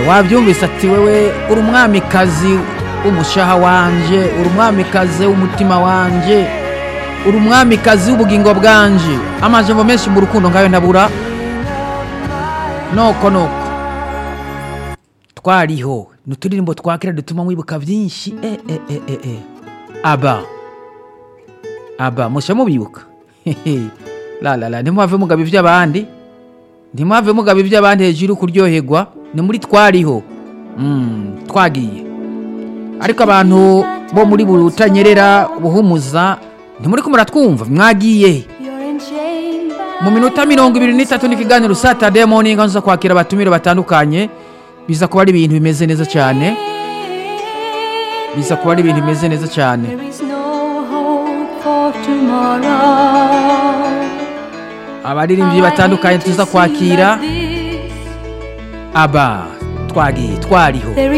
wabyumvise ati wowe uri umwamikazi w'umushaha wanjye uri umwamikazi w'umutima wanjye uri umwamikazi w'ubugingo bwanjye amajambo menshi mu rukundo ngayo ntabura noko noko twariho ni uturirimbo twakira dutuma mwibuka byinshi e e e e e aba aba mushya mubibuka la la la ntimuhave mugaba iby'abandi ntimuhave mugaba iby'abandi hejuru kuryoherwa ni muri twariho Mm, twagiye ariko abantu bo muri burutanyerera buhumuza ntimuri kumara twumva mwagiye mu minota mirongo ibiri n'itatu n'ikiganiro satade moninga nza kwakira abatumire batandukanye biza kuba ari ibintu bimeze neza cyane biza kuba ari ibintu bimeze neza cyane There is no hope for tomorrow. abaririmbyi batandukanye tuza kwakira aba twagiye twariho There